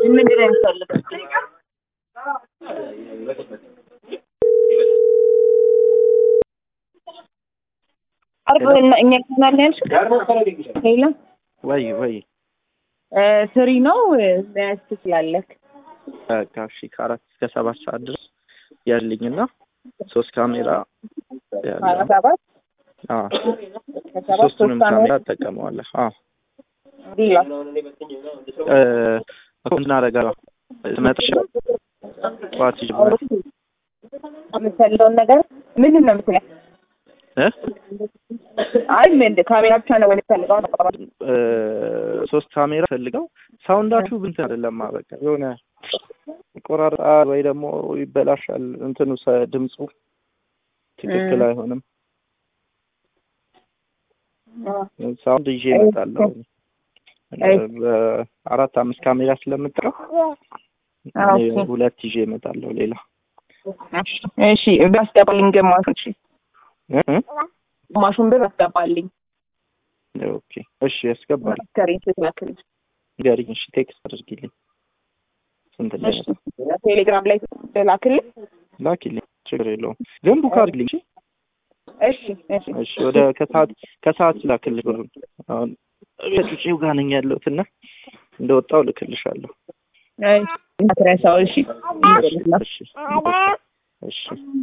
ምንድን ነው የሚፈልገው? አርብ እና እኛ ይሆናል ያልሽው ሌላ ወይ ወይ ትሪ ነው መያዝ ትችላለህ። በቃ እሺ ከአራት እስከ ሰባት ሰዓት ድረስ ያልኝና ሶስት ካሜራ ያለው አራት ሰባት አዎ ከሰባት ሶስቱንም ሶስት ካሜራ ዓመት እጠቀመዋለሁ። አዎ ሌላ እ እኮ እናደርጋለሁ ትመጣሽ ጠዋት ይጀምራል የምትፈልገውን ነገር ምንድን ነው የምትለው? እ አይ ምን ካሜራ ብቻ ነው ወይ የምትፈልገው? እ ሶስት ካሜራ ፈልገው ሳውንዳችሁ ብንትን አይደለም በቃ የሆነ ይቆራርጣል ወይ ደግሞ ይበላሻል እንትኑ ሰ- ድምፁ ትክክል እ። አይሆንም። ሳውንድ ይዤ እመጣለሁ። አይ። በአራት አምስት ካሜራ ስለምጥረው ኦኬ። ሁለት ይዤ እመጣለሁ። ሌላ እሺ ቢያስገባልኝ ግማሹን እሺ እ እ? ግማሹን ብር አስገባልኝ ኦኬ እሺ ያስገባል። ከሬን ስትላክልኝ ንገሪኝ። እሺ ቴክስት አድርጊልኝ። ስንት ላይ እሺ ቴሌግራም ላይ ላክልኝ ላኪልኝ። ችግር የለውም ግን ቡክ አድርጊልኝ። እሺ? እሺ እሺ እሺ ወደ ከሰዓት ከሰዓት ላክልሽ ብሩን። አሁን ከጩጬው ጋር ነኝ ያለሁት እና እንደወጣው ልክልሻለሁ። አይ እንዳትረሳው እሺ እሺ እሺ እሺ